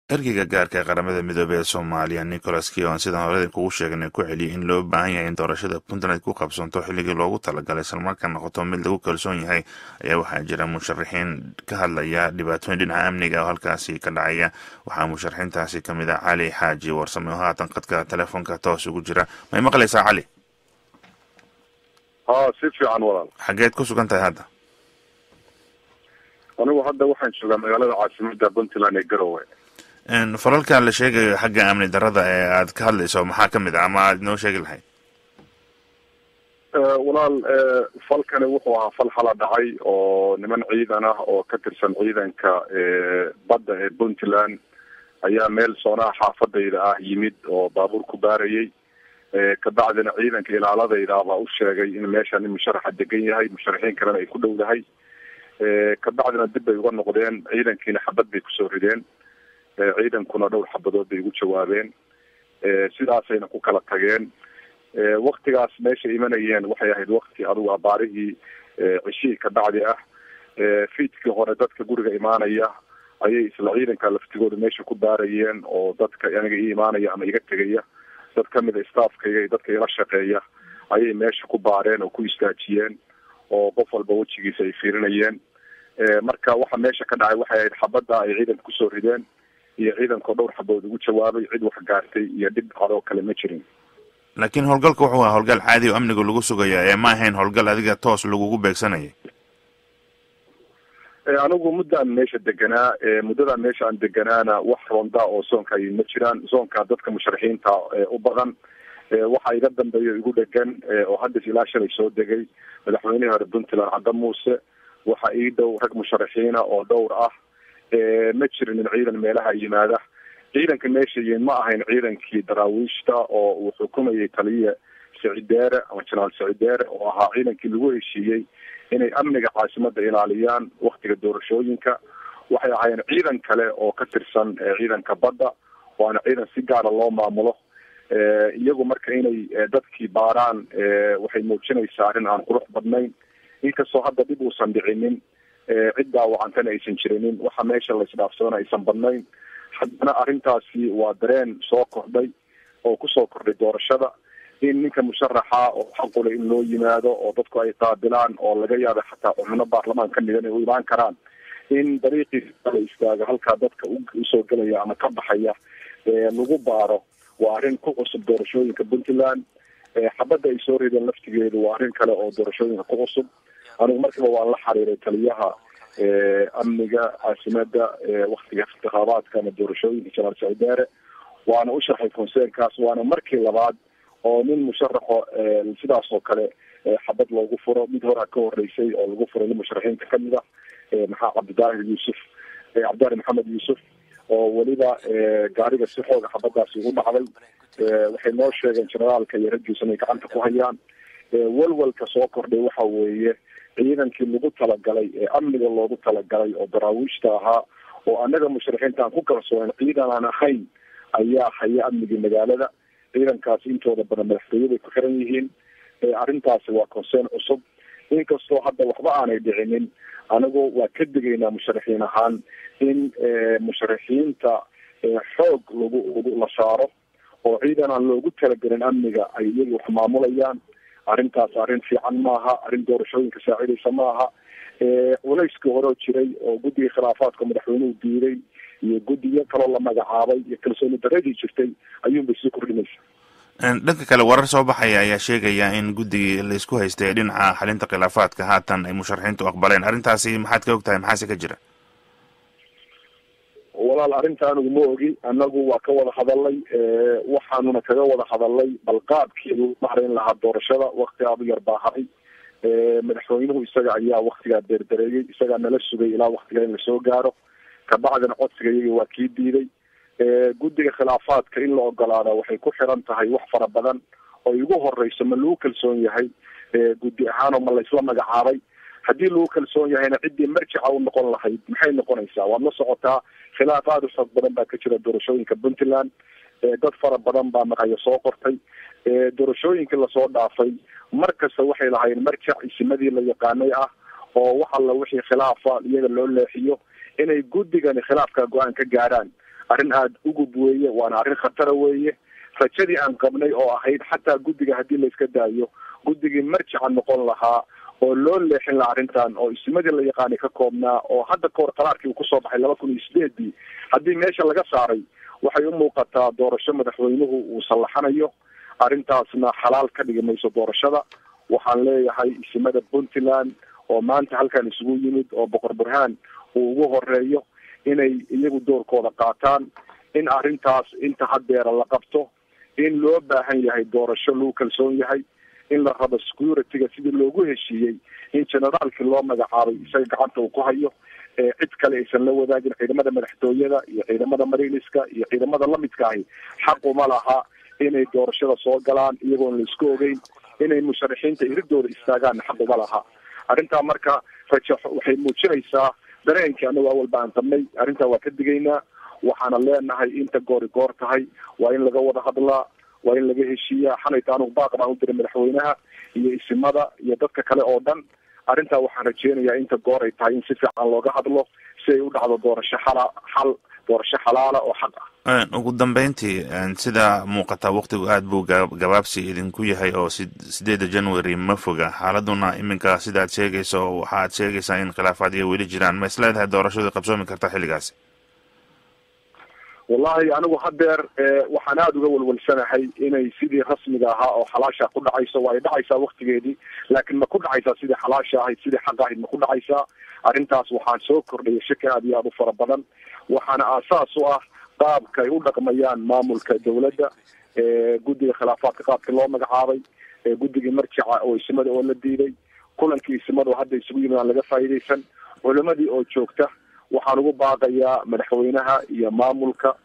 ergeyga gaarka ee qaramada midoobey ee soomaaliya nicholas kion sidaan horeda kugu sheegnay ku celiyay in loo baahan yahay in doorashada puntland ku qabsanto xilligii loogu talagalay islamarkaa noqoto mid lagu kalsoon yahay ayaa waxaa jira musharaxiin ka hadlaya dhibaatooyin dhinaca amniga oo halkaasi ka dhacaya waxaa musharaxiintaasi kamid ah cali xaaji warsame oo haatan qadka telefoonka toos ugu jira may maqlaysaa cali ha si fiican walaal xageed ku sugan tahay hadda anigu hadda waxaan joogaa magaalada caasimada puntland ee garowe falalka la sheegayo xagga amni darada ee aad ka hadlayso maxaa kamid ah ama aad inoo sheegi lahayd walaal falkani wuxuu ahaa fal xala dhacay oo niman ciidan ah oo ka tirsan ciidanka badda ee puntland ayaa meel soonaha xaafadayda ah yimid oo baabuur ku baarayay kabacdina ciidanka ilaaladayda baa u sheegay in meeshan musharaxa degan yahay musharaxiin kalena ay ku dhowdahay kabacdina dib bay uga noqdeen ciidankiina xabad bay kusoo rideen ciidankuna dhowr xabadood bay ugu jawaabeen sidaasayna ku kala tageen waktigaas meesha imanayeen waxay ahayd wakti adugu abaarihii ceshihii kabacdi ah fiidkii hore dadka guriga imaanaya ayay isla ciidanka laftigooda meesha ku baarayeen oo dadka aniga ii imaanaya ama iga tegaya dad kamid a staffkayga iyo dadka ila shaqeeya ayay meesha ku baareen oo ku istaajiyeen oo qof walba wejigiisa ay fiirinayeen marka waxa meesha ka dhacay waxay ahayd xabadda ay ciidanka kusoo rideen iyo ciidankao dhowr xabood ugu jawaabay cid wax gaartay iyo dhib adoo kale ma jirin laakiin howlgalka wuxuu ahaa howlgal caadi oo amniga lagu sugaya ee ma ahayn howlgal adiga toos lagugu beegsanayay anigu muddaan meesha deganaa muddadan meesha aan deganaana wax ronda oo soonka ay ma jiraan soonka dadka musharaxiinta u badan waxa iga dambeeya igu dhegan oo haddis ilaa shalay soo degay madaxweynihii hore puntland cadda muuse waxa ii dhow rag musharaxiina oo dhowr ah ma jirin in ciidan meelaha yimaada ciidanka meesha yiin ma ahayn ciidankii daraawiishta oo uu xukumayay taliye sicideere ama jenaraal sicideere oo ahaa ciidankii lagu heshiiyey inay amniga caasimada ilaaliyaan waktiga doorashooyinka waxay ahaayeen ciidan kale oo ka tirsan ciidanka badda waana ciidan si gaara loo maamulo iyagu marka inay dadkii baaraan waxay muujinaysaa arrin aan qurux badnayn inkastoo hadda dhib uusan dhicinin cid daawacantana aysan jirinin waxa meesha laisdhaafsadana aysan badnayn haddana arrintaasi waa dareen soo kordhay oo kusoo kordhay doorashada in ninka musharaxa oo xaqule in loo yimaado oo dadku ay qaabilaan oo laga yaaba xataa xubno baarlamaan ka midan ay u imaan karaan in dariiqiisa la istaago halkaa dadka usoo gelaya ama ka baxaya lagu baaro waa arrin ku cusub doorashooyinka puntland xabadda ay soo rideen laftigeedu waa arrin kale oo doorashooyinka ku cusub anigu markiiba waan la xiriiray taliyaha amniga caasimada waktiga intikhaabaadka ama doorashooyinka janaal sicideere waana u sharxay concernkaas waana markii labaad oo nin musharaxo sidaas oo kale xabad loogu furo mid horaa ka horeysay oo lagu furay nin musharaxiinta kamid ah maxaa cabdidaahir yuusuf cabdidaahir maxamed yuusuf oo weliba gaariga si xooga xabadaasi ugu dhacday waxay noo sheegeen generaalka iyo raggiisa inay gacanta ku hayaan walwalka soo kordhay waxa weeye ciidankii lagu talagalay ee amniga loogu talagalay oo daraawiishta ahaa oo annaga musharaxiinta aan ku kalsoonen ciidan aan ahayn ayaa haya amnigii magaalada ciidankaasi intooda badan madaxtooyaday ku xiran yihiin arrintaasi waa concern cusub inkastoo hadda waxba aanay dhicinin anigu waa ka digaynaa musharaxiin ahaan in musharaxiinta xoog lagu lagu la saaro oo ciidan aan loogu talagelin amniga ay iyaga wax maamulayaan arrintaas arrin fiican maaha arrin doorashooyinka saacidaysa maaha culayskii hore oo jiray oo guddiga khilaafaadka madaxweynuhu diiday iyo guddiyo kaloo la magacaabay iyo kalsooni daradii jirtay ayuunbay sii kordhinaysa dhanka kale warar soo baxaya ayaa sheegaya in guddigii laisku haystay dhinaca xalinta khilaafaadka haatan ay musharaxiintu aqbaleen arrintaasi maxaad ka og tahay maxaase ka jira walaal arrinta anigu ma ogi anagu waa ka wada hadalay waxaanuna kaga wada hadalay balqaabkii lagu mahrayn lahaa doorashada wakti aadu yar baa haray madaxweynuhu isaga ayaa waktigaa deerdareeyey isagaa nala sugay ilaa waktiga in lasoo gaaro kabacdina codsiga iyaga waa kii diiday guddiga khilaafaadka in la ogolaada waxay ku xiran tahay wax fara badan oo igu horeyso ma lagu kalsoon yahay guddi ahaan oo ma laysla magacaabay haddii lagu kalsoon yahayna ciddii marjica u noqon lahayd maxay noqonaysaa waad la socotaa khilaaf aada u xoog badan baa ka jira doorashooyinka puntland dad fara badan baa maqayo soo qortay doorashooyinkii lasoo dhaafay mar kasta waxay lahayn marjac isimadii la yaqaanay ah oo wax alla wixii khilaafa iyaga loo leexiyo inay guddigani khilaafka go-aan ka gaaraan arrin aada ugub weeye waana arrin khatara weeye rajadii aan qabnay oo ahayd xataa guddiga haddii layska daayo guddigii marjica noqon lahaa oo loo leexin laha arrintan oo ismadii la yaqaanay ka koobnaa oo hadda kahor qaraarkii uu kusoo baxay laba kun iyo sideedii haddii meesha laga saaray waxay u muuqataa doorasho madaxweynuhu uu sallaxanayo arrintaasna xalaal ka dhigi mayso doorashada waxaan leeyahay isimada puntland oo maanta halkan isugu yimid oo boqor burhaan uu ugu horeeyo inay iyagu doorkooda qaataan in arrintaas inta hadeera la qabto in loo baahan yahay doorasho lagu kalsoon yahay in la rabo security-ga sidii loogu heshiiyey in generaalkii loo magacaabay isaga gacanta uu ku hayo cid kale aysan la wadaagin ciidamada madaxtooyada iyo ciidamada mariliska iyo ciidamada lamidka ahi xaquma laha inay doorashada soo galaan iyagoon la isku ogeyn inay musharaxiinta iridooda istaagaan xaquma laha arrintaa marka raja waxay muujinaysaa dareenkii anagu awalba aan qabnay arrintaa waa ka digaynaa waxaana leenahay inta goori goor tahay waa in laga wada hadlaa waa in laga heshiiyaa xalayta anugu baaq baan u diray madaxweynaha iyo isimada iyo dadka kale oo dhan arrintaa waxaan rajeynayaa inta goor ay tahay in si fiican looga hadlo si ay u dhacdo doorasho xala xal doorasho xalaala oo xaq ah ugu dambeyntii sida muuqataa waktigu aada buu gabaabsi idinku yahay oo sideeda january ma foga xaaladuna iminka sidaad sheegayso waxaad sheegaysaa in khilaafaad iyo weli jiraan ma is leedahay doorashadu qabsoomi karta xilligaasi wallahi anigu hadeer waxaan aada uga walwalsanahay inay sidii rasmiga ahaa oo xalaasha ku dhacayso waa ay dhacaysaa waktigeedii laakiin ma ku dhacaysaa sidii xalaasha ahayd sidii xaq ahayd ma ku dhacaysaa arrintaas waxaan soo kordhaya shaki aada iyo aada u fara badan waxaana aasaas u ah qaabka ay u dhaqmayaan maamulka dawladda guddiga khilaafaadka qaabkii loo magacaabay guddigii marjica oo isimada oo la diiday kulankii isimada oo hadda isugu yimid aan laga faa'iidaysan culimadii oo joogta waxaan ugu baaqayaa madaxweynaha iyo maamulka